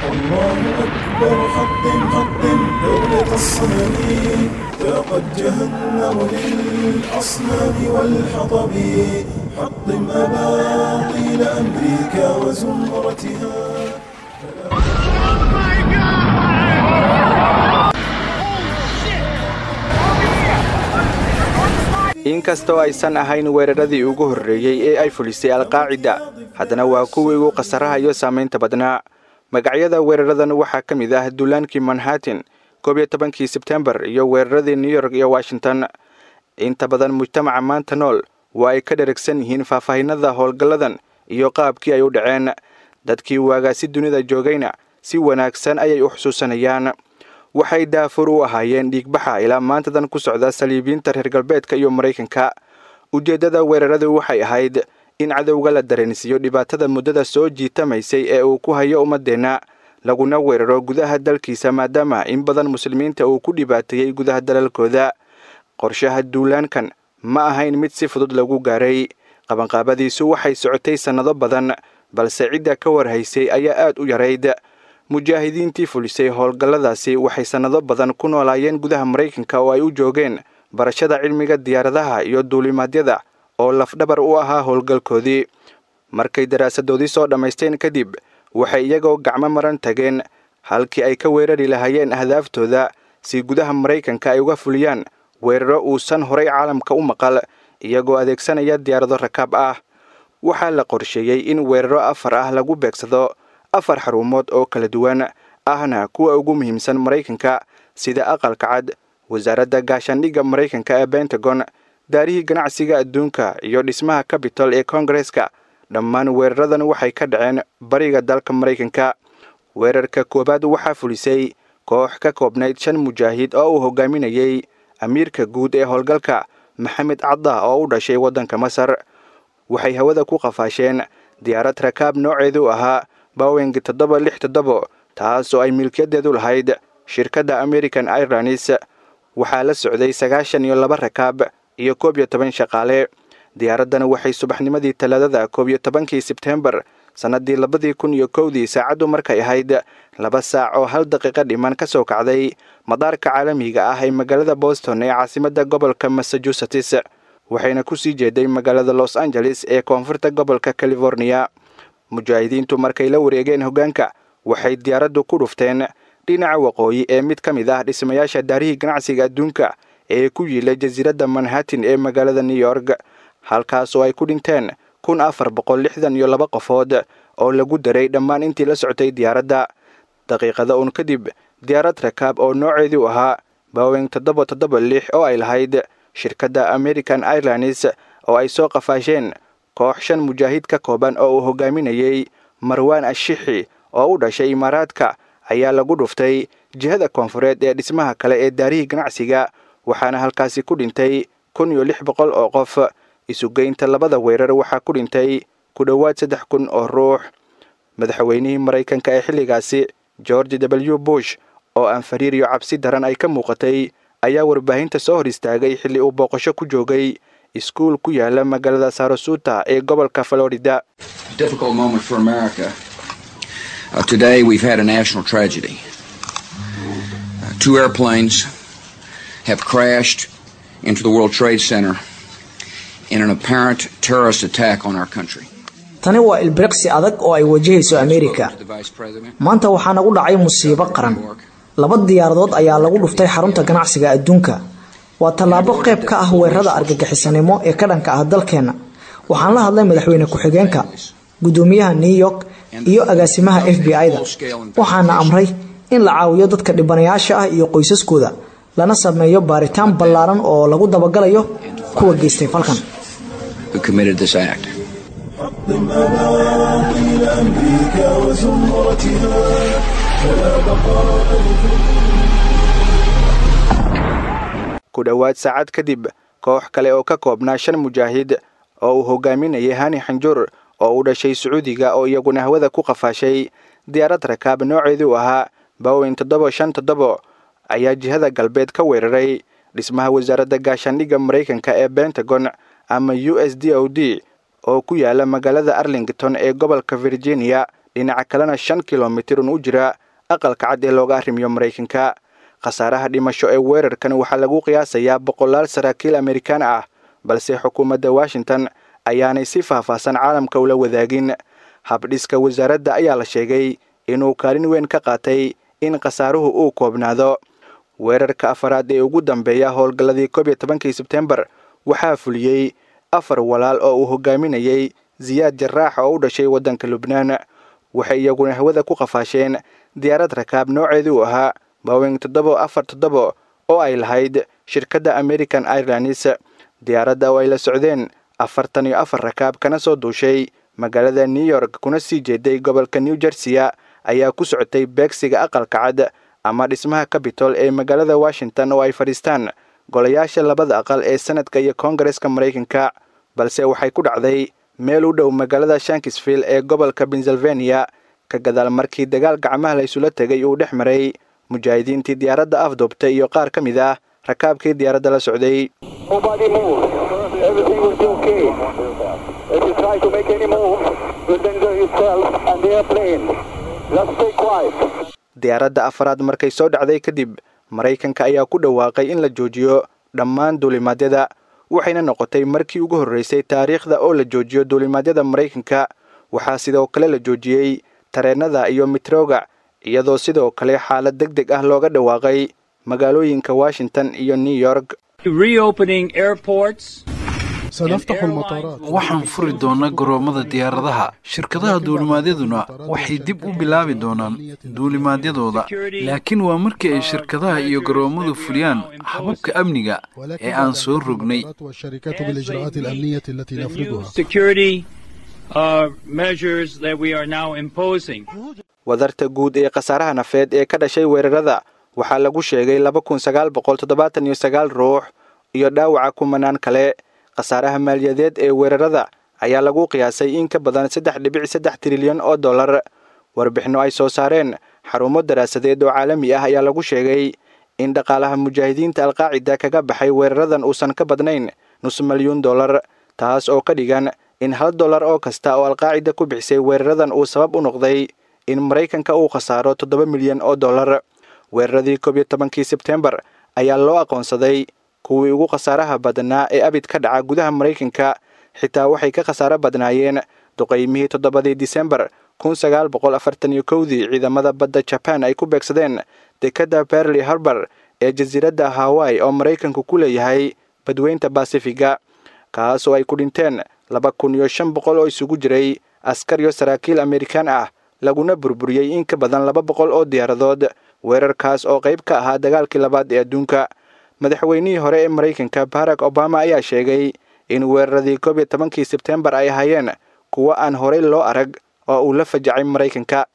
الله أكبر حطم حطم دولة الصنم ذاقت جهنم للأصنام والحطب حطم أباطيل أمريكا وزمرتها inkastoo aysan ahayn weeraradii ugu horreeyey ee ay fulisay alqaacida haddana waa kuwii ugu khasaraha iyo saamaynta badnaa magacyada weeraradan waxaa ka mid ah duulaankii manhattan koob iyo tobankii sebtembar iyo weeraradii new york iyo washington inta badan mujtamaca maanta nool waa ay ka dheragsan yihiin faahfaahinada howlgalladan iyo qaabkii ay u dhaceen dadkii waagaasi dunida joogayna si wanaagsan ayay u xusuusanayaan waxay daafur u ahaayeen dhiigbaxa ilaa maantadan ku socda saliibiyiinta reer galbeedka iyo maraykanka ujeeddada weeraradu waxay ahayd in cadowga la dareensiiyo dhibaatada muddada soo jiitamaysay ee uu ku hayo ummaddeenna laguna weeraro gudaha dalkiisa maadaama in badan muslimiinta uu ku dhibaateeyey gudaha dalalkooda qorshaha duulaankan ma ahayn mid si fudud lagu gaaray qabanqaabadiisu waxay socotay sannado badan balse cidda ka warhaysay ayaa aad u yarayd mujaahidiintii fulisay howlgalladaasi waxay sannado badan ku noolaayeen gudaha maraykanka oo ay u joogeen barashada cilmiga diyaaradaha iyo duulimaadyada oo lafdhabar u ahaa howlgalkoodii markay daraasadoodii soo dhammaysteen kadib waxay iyagoo gacmo maran tageen halkii ay ka weerari lahaayeen ahdaaftooda si gudaha maraykanka ay uga fuliyaan weeraro uusan horay caalamka u maqal iyagoo adeegsanaya diyaarado rakaab ah waxaa la qorsheeyey in weeraro afar ah lagu beegsado afar xarumood oo kala duwan ahna kuwa ugu muhiimsan maraykanka sida aqalka cad wasaaradda gaashaandhigga maraykanka ee bentagon daarihii ganacsiga adduunka iyo dhismaha cabitol ee koongareska dhammaan weeraradan waxay ka dhaceen bariga dalka maraykanka weerarka koowaad waxaa fulisay koox ka koobnayd shan mujaahid oo uu hogaaminayey amiirka guud ee howlgalka maxamed cadda oo u dhashay waddanka masar waxay hawada ku qafaasheen diyaarad rakaab nooceedu ahaa bawing toddoba lix toddobo taas oo ay milkiyadeedu lahayd shirkadda american airlines waxaa la socday sagaashan iyo laba rakaab iyo koob iyo toban shaqaale diyaaraddan waxay subaxnimadii talaadada koob iyo tobankii sebtembar sannaddii labadii kun iyo kowdii saacaddu markay ahayd laba saac oo hal daqiiqo dhiman ka soo kacday madaarka caalamiga ah ee magaalada boston ee caasimadda gobolka massachusetts waxayna ku sii jeeday magaalada los angeles ee koonfurta gobolka californiya mujaahidiintu markay la wareegeen hoggaanka waxay diyaaraddu ku dhufteen dhinaca waqooyi ee mid ka mid ah dhismayaasha daarihii ganacsiga adduunka ee ku yiila jasiiradda manhattan ee magaalada new york halkaas oo ay ku dhinteen kun afar boqol lixdan iyo laba qofood oo lagu daray dhammaan intii la socotay diyaaradda daqiiqada uun kadib diyaarad rakaab oo nooceedu ahaa bawing toddoba toddoba lix oo ay lahayd shirkadda american airlines oo ay soo qafaasheen koox shan mujaahid ka kooban oo uu hogaaminayey marwaan ashixi oo u dhashay imaaraadka ayaa lagu dhuftay jihada koonfureed ee dhismaha kale ee daarihii ganacsiga waxaana halkaasi ku dhintay kun iyo lix boqol oo qof isugeynta labada weerar waxaa ku dhintay ku dhowaad saddex kun oo ruux madaxweynihii maraykanka ee xilligaasi george w bush oo aan fariir iyo cabsi daran ay ka muuqatay ayaa warbaahinta soo hor istaagay xilli uu booqasho ku joogay iskuul ku yaala magaalada sarasuta ee gobolka florida Uh, today we've had a national tragedy. Uh, two airplanes have crashed into the World Trade Center in an apparent terrorist attack on our country. tani waa ilbiriqsi adag oo ay wajahayso ameerika maanta waxaa nagu dhacay musiibo qaran laba diyaaradood ayaa lagu dhuftay xarunta ganacsiga adduunka waa tallaabo qayb ka ah weerarada argagixisanimo ee ka dhanka ah dalkeenna waxaan la hadlay madaxweyne ku-xigeenka gudoomiyaha new york iyo agaasimaha f b i-da waxaana amray in la caawiyo dadka dhibanayaasha ah iyo qoysaskooda lana sameeyo baaritaan ballaaran oo lagu dabagalayo kuwa geystay falkan حطم أباطيل أمريكا وزمرتها فلا بقاء ku dhowaad saacad kadib koox kale oo ka koobnaa shan mujaahid oo uu hogaaminayay hani xanjur oo u dhashay sacuudiga oo iyaguna hawada ku qafaashay diyaarad rakaab nooceedu ahaa bawing toddoba shan toddobo ayaa jihada galbeed ka weeraray dhismaha wasaaradda gaashaandhigga maraykanka ee bentagon ama u s d o d oo ku yaala magaalada arlington ee gobolka virginia dhinaca kalena shan kilomitir un u jira aqalka cad ee looga arrimiyo maraykanka khasaaraha dhimasho ee weerarkan waxaa lagu qiyaasayaa boqolaal saraakiil amerikaan ah balse xukuumadda washington ayaanay si faahfaahsan caalamka ula wadaagin habdhiska wasaaradda ayaa la sheegay inuu kaalin weyn ka qaatay in khasaaruhu uu koobnaado weerarka afaraad ee ugu dambeeya howlgalladii koob iyo tobankii sebtembar waxaa fuliyey afar walaal oo uu hogaaminayay siyaad jaraax oo u dhashay waddanka lubnaan waxay iyaguna hawada ku qafaasheen diyaarad rakaab nooceedu ahaa bowing toddobo afar toddobo oo ay lahayd shirkadda american airlines diyaaradda oo ay la socdeen afartan iyo afar rakaab kana soo duushay magaalada new york kuna sii jeeday gobolka new jerseya ayaa ku socotay beegsiga aqalka cad ama dhismaha cabitol ee magaalada washington oo ay fadhiistaan golayaasha labada aqal ee senadka iyo koongareska maraykanka balse waxay ku dhacday meel u dhow magaalada shankisville ee gobolka pennsylvania ka gadaal markii dagaal gacmaha la isula tegay uu dhex maray mujaahidiintii diyaaradda afduubtay iyo qaar ka mid ah rakaabkii diyaaradda la socday diyaaradda afaraad markay soo dhacday kadib maraykanka ayaa ku dhawaaqay in la joojiyo dhammaan duulimaadyada waxayna noqotay markii ugu horreysay taariikhda oo la joojiyo duulimaadyada maraykanka waxaa sidoo kale la joojiyey tareennada iyo mitrooga iyadoo sidoo kale xaalad deg deg ah looga dhawaaqay magaalooyinka washington iyo new york waxaan furi doonaa garoomada diyaaradaha shirkadaha duulimaadyaduna waxay dib u bilaabi doonaan duulimaadyadooda laakiin waa markii ay shirkadaha iyo garoommadu fuliyaan hababka amniga ee aan soo rognay wadarta guud ee khasaaraha nafeed ee ka dhashay weerarada waxaa lagu sheegay laba kun sagaal boqol toddobaatan iyo sagaal ruux iyo dhaawaca kumanaan kale khasaaraha maaliyadeed ee weerarada ayaa lagu qiyaasay in ka badan saddex dhibic saddex trilyan oo dollar warbixinno ay soo saareen xarumo daraasadeed oo caalami ah ayaa lagu sheegay in dhaqaalaha mujaahidiinta alqaacida kaga baxay weeraradan uusan ka badnayn nus milyuun dollar taas oo ka dhigan in hal dollar oo kasta oo alqaacida ku bixisay weeraradan uu sabab u noqday in maraykanka uu khasaaro toddoba milyan oo dollar weeraradii koob iyo tobankii sebtembar ayaa loo aqoonsaday kuwii ugu khasaaraha badnaa ee abid ka dhaca gudaha maraykanka xitaa waxay ka khasaaro badnaayeen duqaymihii toddobadii disembar kun sagaal boqol afartan iyo kowdii ciidamada badda jaban ay ku beegsadeen dekadda berli harbor ee jasiiradda hawai oo maraykanku ku leeyahay badweynta basifiga kaas oo ay ku dhinteen laba kun iyo shan boqol oo isugu jiray askar iyo saraakiil amerikaan ah laguna burburiyey in ka badan laba boqol oo diyaaradood weerarkaas oo qayb ka ahaa dagaalkii labaad ee adduunka madaxweynihii hore ee maraykanka barack obama ayaa sheegay in weeraradii koob iyo tobankii sebtembar ay ahaayeen kuwo aan horey loo arag oo uu la fajacay maraykanka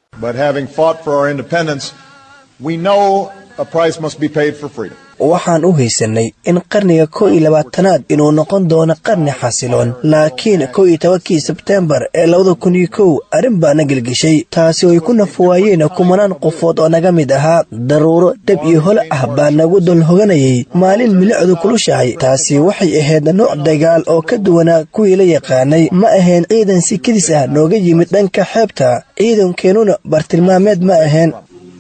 waxaan u haysanay in qarniga kow iyo labaatanaad inuu noqon doono qarni xasiloon laakiin kow iyo tobankii sebtembar ee labada kun iyo kow arrin baana gelgeshay taasi oo ay ku nafuwaayeen kumanaan qofood oo naga mid ahaa daruuro dab iyo hole ah baa nagu dul hoganayay maalin milicdu kulushahay taasi waxay ahayd nooc dagaal oo ka duwanaa kuwii la yaqaanay ma ahayn ciidan si kedis ah nooga yimid dhanka xeebta ciidankeenuna bartilmaameed ma ahayn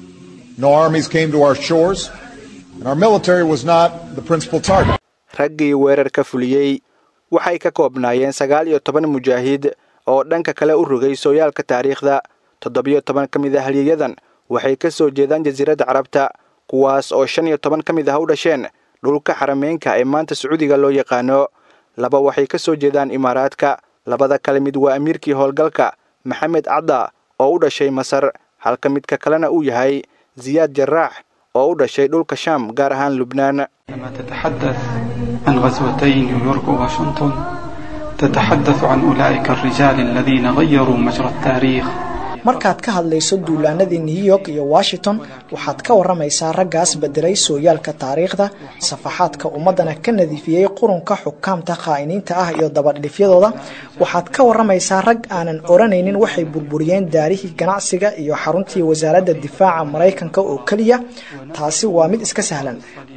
raggii weerarka fuliyey waxay ka koobnaayeen sagaal iyo toban mujaahid oo dhanka kale u rogay sooyaalka taariikhda toddobiyo toban ka mid ah halyeeyadan waxay ka soo jeedaan jasiiradda carabta kuwaas oo shan iyo toban ka mid ah u dhasheen dhulka xarameynka ee maanta sacuudiga loo yaqaano laba waxay ka soo jeedaan imaaraadka labada kale mid waa amiirkii howlgalka maxamed cadda oo u dhashay masar halka midka kalena uu yahay ziyaad jaraax oo u dhashay dhulka shaam gaar ahaan lubnaan لما تتحدث عن غزوتي نيويورك وواشنطن تتحدث عن أولئك الرجال الذين غيروا مجرى التاريخ markaad ka hadlayso duulaanadii new york iyo washington waxaad ka waramaysaa raggaas bedelay sooyaalka taariikhda safaxaadka ummadana ka nadiifiyey qurunka xukaamta khaa'iniinta ah iyo dabadhifyadooda waxaad ka waramaysaa rag aanan oranaynin waxay burburiyeen daarihii ganacsiga iyo xaruntii wasaaradda difaaca maraykanka oo keliya taasi waa mid iska sahlan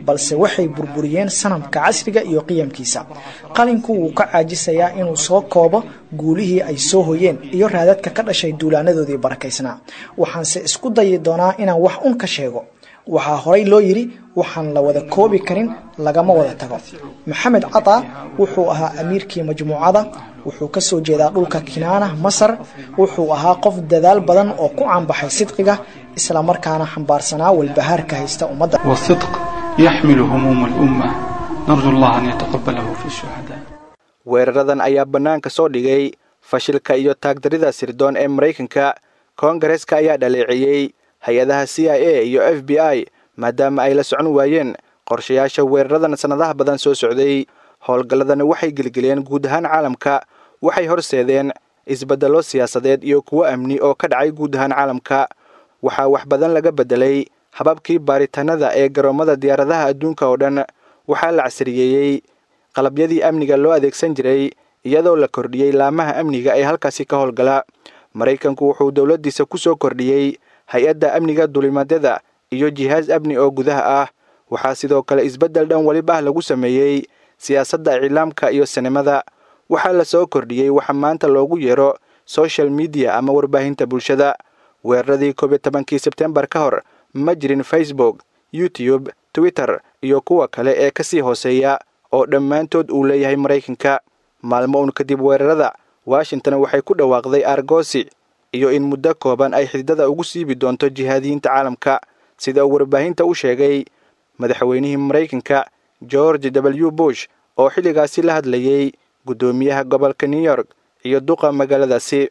balse waxay burburiyeen sanamka casriga iyo qiyamkiisa qalinku wuu ka caajisayaa inuu soo koobo guulihii ay soo hoyeen iyo raadadka ka dhashay duulaanadoodii barakaysnaa waxaanse isku dayi doonaa inaan wax un ka sheego waxaa horay loo yidhi waxaan la wada koobi karin lagama wada tago maxamed cataa wuxuu ahaa amiirkii majmuucada wuxuu ka soo jeedaa dhulka kinaana masar wuxuu ahaa qof dadaal badan oo ku caanbaxay sidqiga islamarkaana xambaarsanaa walbahaarka haysta ummadda والصدق يحمل هموم الأمة نرجو الله أن يتقبله في الشهداء weeraradan ayaa bannaanka soo dhigay fashilka iyo taagdarida sirdoon ee maraykanka koongareska ayaa dhaleeceeyey hay-adaha c i a iyo f b i maadaama ay la socon waayeen qorshayaasha weeraradan sannadaha badan soo socday howlgalladani waxay gelgeleen guud ahaan caalamka waxay horseedeen isbeddello siyaasadeed iyo kuwo amni oo ka dhacay guud ahaan caalamka waxaa wax badan laga beddelay hababkii baaritaanada ee garoommada diyaaradaha adduunka oo dhan waxaa la casriyeeyey qalabyadii amniga loo adeegsan jiray iyadoo la kordhiyey laamaha amniga ee halkaasi ka howlgala maraykanku wuxuu dowladdiisa ku soo kordhiyey hay-adda amniga dulimaadyada iyo jihaas amni oo gudaha ah waxaa sidoo kale isbeddel dhan weliba ah lagu sameeyey siyaasadda iclaamka iyo sinimada waxaa la soo kordhiyey waxa maanta loogu yeero social media ama warbaahinta bulshada weeraradii koob iyo tobankii sebtembar ka hor ma jirin facebook youtube twitter iyo kuwa kale ee ka sii hooseeya oo dhammaantood uu leeyahay maraykanka maalmo uun kadib weerarada washington waxay ku dhawaaqday argosi iyo in muddo kooban ay xididada ugu siibi doonto jihaadiyiinta caalamka sida uu warbaahinta u sheegay madaxweynihii maraykanka george w bush oo xilligaasi la hadlayey guddoomiyaha gobolka new york iyo duqa magaaladaasi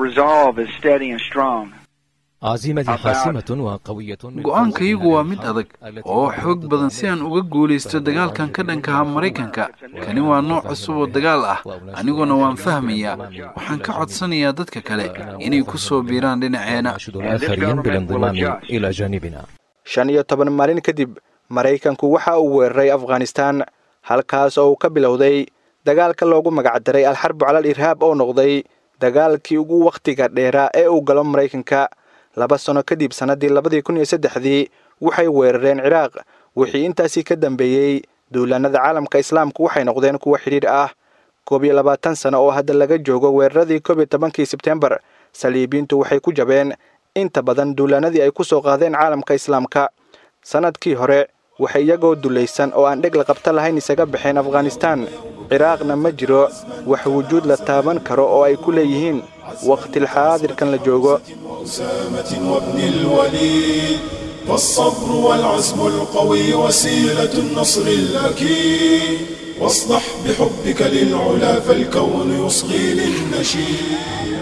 go-aankayagu waa mid adag oo xoog badan si aan uga guulaysto dagaalkan ka dhankaha maraykanka kani waa nooc cusub oo dagaal ah aniguna waan fahmayaa waxaan ka codsanayaa dadka kale inay ku soo biiraan dhinaceena shan iyo toban maalin kadib maraykanku waxa uu weeraray afghanistaan halkaas oo uu ka bilowday dagaalka loogu magacdaray alxarbu calal irhaab oo noqday dagaalkii ugu wakhtiga dheeraa ee uu galo maraykanka laba sano kadib sannaddii labadii kun iyo saddexdii waxay weerareen ciraaq wixii intaasii ka dambeeyey duulaanada caalamka islaamku waxay noqdeen kuwo xidhiidh ah koob iyo labaatan sano oo hadda laga joogo weeraradii koob iyo tobankii sebtembar saliibiintu waxay ku jabeen inta badan duulaanadii ay ku soo qaadeen caalamka islaamka sannadkii hore waxay iyagoo dulaysan oo aan dheg la qabta lahayn isaga baxeen afghanistaan ciraaqna ma jiro wax wujuud la taaban karo oo ay ku leeyihiin wakhtilxaadirkan la joogo أسامة وابن الوليد والصبر والعزم القوي وسيلة النصر الأكيد واصدح بحبك للعلا فالكون يصغي للنشيد